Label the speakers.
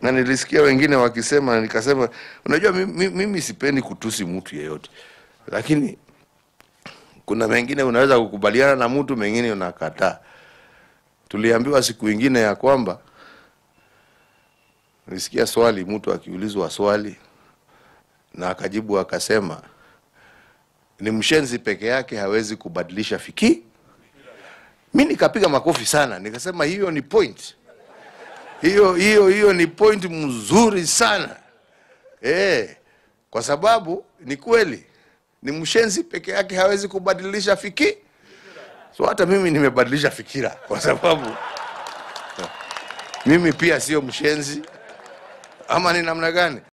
Speaker 1: na nilisikia wengine wakisema, nikasema unajua, mimi, mimi sipendi kutusi mtu yeyote, lakini kuna mengine unaweza kukubaliana na mtu, mengine unakataa. Tuliambiwa siku ingine ya kwamba nilisikia swali, mtu akiulizwa swali na akajibu akasema ni mshenzi peke yake hawezi kubadilisha fiki. Mi nikapiga makofi sana, nikasema hiyo ni point, hiyo hiyo hiyo ni point mzuri sana eh, kwa sababu ni kweli, ni mshenzi peke yake hawezi kubadilisha fiki. So hata mimi nimebadilisha fikira, kwa sababu mimi pia sio mshenzi, ama ni namna gani?